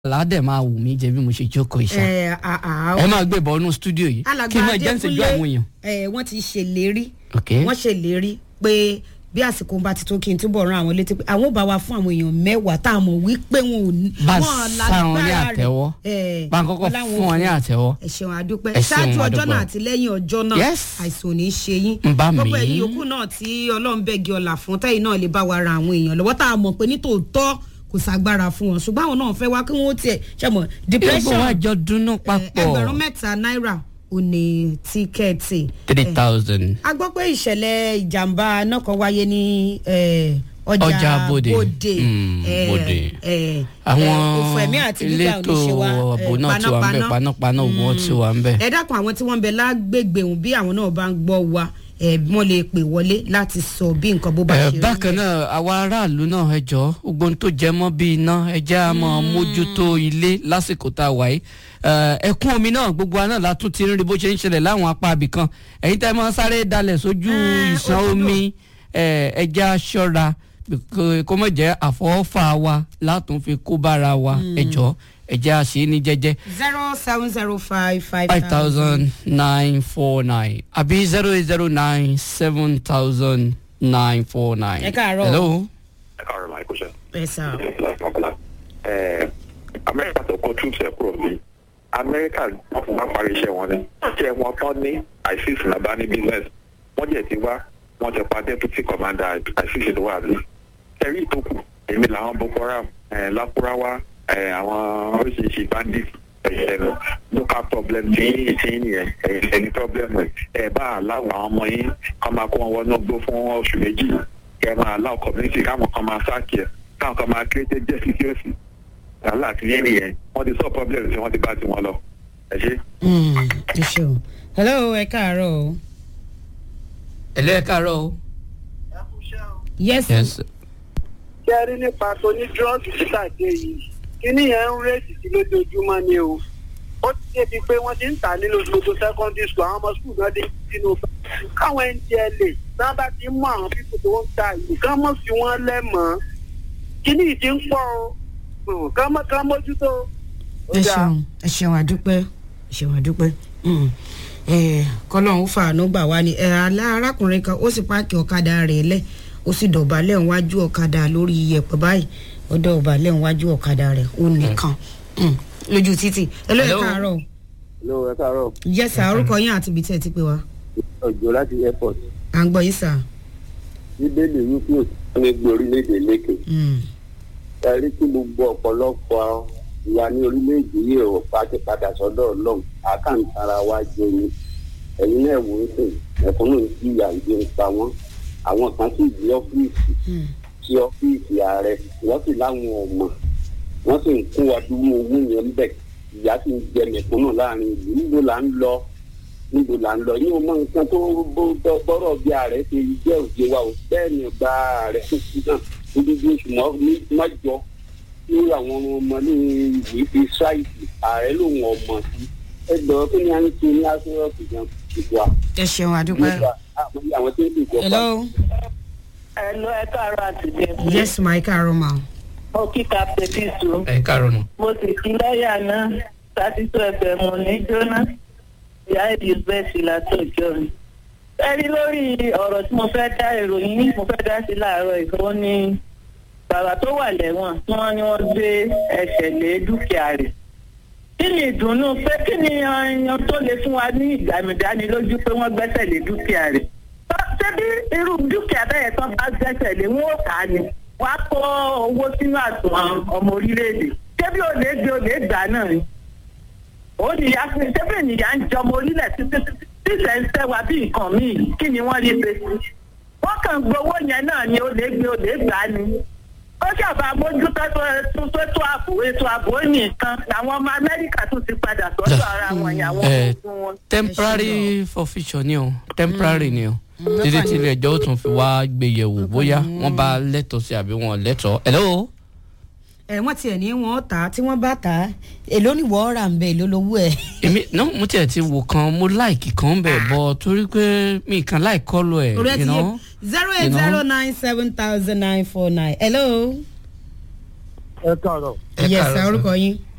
aládẹ máa wù mí jẹ bí mo ṣe jókòó ìṣá ẹ àá ẹ máa gbé bọ́ọ̀nù stúdíò yìí kí n máa jẹ́ ìṣèjú àwọn èèyàn. ẹ wọ́n ti ṣèlérí ok wọ́n ṣèlérí pé bí àsìkò bá ti tó kí n túbọ̀ ran àwọn létí pé àwọn ò bá wa fún àwọn èèyàn mẹ́wàá tá a mọ̀ wípé wọn ò ní. bá a wọn sá wọn ní lágbára rẹ̀. àtẹ́wọ́ Ẹ, bá a kọ́kọ́ wọn láwọn fún wọn ní àtẹ́wọ́. ẹ ṣeun àdúpẹ́ Ẹ ṣeun, ṣáájú ọjọ́ àdúpẹ́. náà àti lẹ́yìn ọjọ́ náà Yes. àìsàn ò ní í ṣe yín Ń bá mi. gbogbo ẹ̀yin yòókù náà tí ọlọ́run bẹ́gi ọ̀là fún tẹ́yìn náà lè bá wa ra àwọn èèyàn lọ́wọ́ tá a mọ̀ pé nítòótọ́ kò ságbára fún wọn ṣùgbọ́n àwọn náà fẹ́ wá kí wọ́n tiẹ̀ ṣe mọ̀ gbogbo depression wa jọ dúnú papọ̀ ẹgbẹ̀rún mẹ́ta náírà ò ní tíkẹ́ẹ̀tì three thousand. a gbọ́ pé ìṣẹ̀lẹ̀ ìjàmbá náà kan wáyé ní eh, ọjà Ọjà Bódè. bòde Mm, Bódè. àwọn àwọn òfò ẹ̀mí àti nígbà elétò ààbò náà ti wà ń bẹ panápaná ògùn wọn ti wà ń bẹ. ẹ dákun àwọn tí wọ́n ń bẹ lágbègbè òun bí àwọn náà bá ń gbọ́ wa eh, wọ́n lè pè wọlé láti sọ bí nǹkan bó bá ẹ ṣe rí. bákan náà àwa aráàlú náà ẹ jọ gbogbo ohun tó jẹ mọ́ bíi iná ẹ jẹ́ a máa mójútó ilé lásìkò tá a wà yìí Ẹ, ẹkún omi náà gbogbo wa náà la tún ti ń rí bó ṣe ń ṣẹlẹ̀ láwọn apá abìkan ẹ̀yin tẹ́ máa sáré dalẹ̀ sójú Ẹ, ìṣàn òtútù. omi ẹ ẹ jẹ́ a ṣọ́ra kó- kó mọ̀ jẹ́ àfọwọ́fà wa látún fi kó bára wa ẹ jọ ẹ jẹ́ a ṣe é ní jẹ́jẹ́ zero seven zero five five five thousand nine four nine àbí zero eight zero nine seven thousand nine four nine. Ẹ káàárọ̀. hello. ẹ káàárọ̀ máa kó ṣe. ẹ sà ẹ amẹ́ríkà tó kó troops ẹ̀ kúrò ní amẹ́ríkà wọ́n fún wa parí iṣẹ́ wọn ni ṣé wọn tán ní isis nàbá ní business wọ́n jẹ̀ ti wá wọ́n ti pa deputy commander isis tó wà ní. ẹ̀rí ìtókù èmi làwọn boko haram ẹ̀ lákúráwá ẹ̀ àwọn oríṣiríṣi bandit ẹ̀yẹ̀ local problem tí yín tí yín nìyẹn ẹ̀yìn ẹni problem ẹ̀ ẹ̀ bá aláwọ̀ àwọn ọmọ yín kọ́ máa kó wọn wọnú gbó fún oṣù méjì kẹ́ máa aláwọ̀ community káwọn kan máa sáàkì ẹ̀ káwọn kan máa create jẹ́ security wàhálà àti yẹn nìyẹn wọ́n ti sọ problem tí wọ́n ti bá tiwọn lọ ẹ ṣe. ẹ ṣeun hello ẹ káàárọ̀ o. ẹ̀lẹ́ ẹ káàárọ̀ o. yes. yes. ṣe rí nípa tó ní drug títà dé yìí kíní yẹn ń rèétí sí lójoojúmọ́ ni o ó ti débi pé wọ́n ti ń tà nínú gbogbo secondary school àwọn ọmọ school náà dé sínú káwọn ndla náà bá ti mú àwọn pípò tó ń ta ìlú kán mọ̀ sí wọn lẹ́mọ̀ọ́ kíní yìí ti ń pọ̀ o kán mọ̀ kán mójútó. Ó ẹ dáa. ṣeun ẹ ṣeun àdúpẹ́ ẹ ṣeun àdúpẹ́ Mm. Eh, kọ́lọ́hún fàánú gbà wá ni Eh, alá- arákùnrin kan ó sì páàkì ọ̀kadà rẹ̀ lẹ̀ ó sì dọ̀bálẹ̀ níwájú ọ̀kadà lórí iyẹ̀pẹ̀ báyìí ó dọ̀bálẹ̀ níwájú ọ̀kadà rẹ̀ ó nìkan Mm. lójú títì ẹ lóye Hello. káàárọ̀ Hello, ẹ káàárọ̀ yẹ́sà orúkọ yín àti ibi tí ẹ ti pè wá ọjọ́ láti airport à ń gbọ́ yín sà. bíbélì wípé òtún ní gbé orílẹ̀-èdè lékè Mm. ẹ̀rí tí gbogbo ọ̀pọ̀lọpọ̀ ìwà ní orílẹ̀-èdè yìí ò pàṣẹ padà sọ́dọ̀ ọlọ́run àkàǹtara wa jẹ ni ẹ̀yin náà wò ó sè ẹ̀fọ́nù tí ìyà ìdí ń pa wọ́n àwọn kan sì di ọ́fíìsì Mm. sí ọ́fíìsì ààrẹ wọ́n sì láwọn ọmọ wọ́n sì ń kó wa dúró owó yẹn bẹ̀ ìyá sì ń jẹ mẹ̀kúnnù láàrin ìlú níbo là ń lọ níbo là ń lọ yín o mọ nǹkan tó bó- bó- bọ́rọ̀ bí ààrẹ ṣe jẹ́ òde wa ò bẹ́ẹ̀ ni gba ààrẹ tó ti náà níbi bí oṣù mọ́- ní- mọ́jọ tí àwọn ọmọ ní ìwé fi ṣáìsì ààrẹ lòun ọmọ sí ẹgbẹ́ kí ni a ń ṣe ní aṣọ́ọ̀tì gan ìwà ẹ ṣeun àdúpẹ́. nígbà àwọn tí ń bì jọba. hello ẹ lọ ẹ káàárọ̀ àti jẹ. yes ma ẹ káàárọ̀ ma. mo kí captain pisu ẹ káàárọ̀ nù. mo sì kí lọ́ọ̀yà náà thirty two fm mo ní jóná ìyá elizabeth látọjọ́ mi. ẹ rí lórí ọ̀rọ̀ tí mo fẹ́ dá ìròyìn yìí mo fẹ́ dá sí láàárọ̀ ìfowó ní bàbá tó wà lẹ́wọ̀n tí wọ́n ní wọ́n gbé ẹsẹ̀ lé dúkìá rẹ̀. kí ni ìdùnnú pé kí ni ọyàn tó lè fún wa ní ìdánilójú pé wọ́n gbẹ́sẹ̀ lé dúkìá rẹ̀ ṣé bí irú dúkìá bẹ́ẹ̀ tán bá gbẹ́sẹ̀ lé wọn ò kà á ni wàá kó owó sínú àtúnwọ̀n ọmọ orílẹ̀-èdè ṣé bí olè gbé olè gbà náà ni ó nìyá sí ṣé bí ènìyàn ń jọmọ orílẹ̀ títí tíṣẹ̀ ń sẹ́wà bí nǹkan míì kí ni wọ́n lè ṣe sí wọ́n kàn gbowó yẹn náà ni olè gbé olè gbà ni ó ṣàbà mójútó tó tó tó ààbò ètò ààbò nìkan làwọn ọmọ amẹ́ríkà tún ti padà sọ́dọ̀ ara wọn yẹn àwọn ẹ ogun wọn. temporary forfeiture ni o temporary ni o títí tí ilé ẹjọ́ ó tún fi wá gbé yẹ̀wò bóyá wọ́n bá lẹ́tọ̀ọ́ sí àbí wọn ò lẹ́tọ̀ọ́. hello. ẹ wọ́n tiẹ̀ ní wọ́n tà á tí wọ́n bá tà á èló ni wọ́n rà ń bẹ̀ èló lówó ẹ̀. èmi náà mo tiẹ̀ ti wò kan mo láìkì kan bẹ̀ bọ̀ torí pé mi kàn láì kọ́lu ẹ̀ orí ẹ you ti yé know. zero eight zero nine seven thousand nine four nine hello. ẹ káàárọ̀ Ẹ yes káàárọ̀ sir sir. orúkọ yín.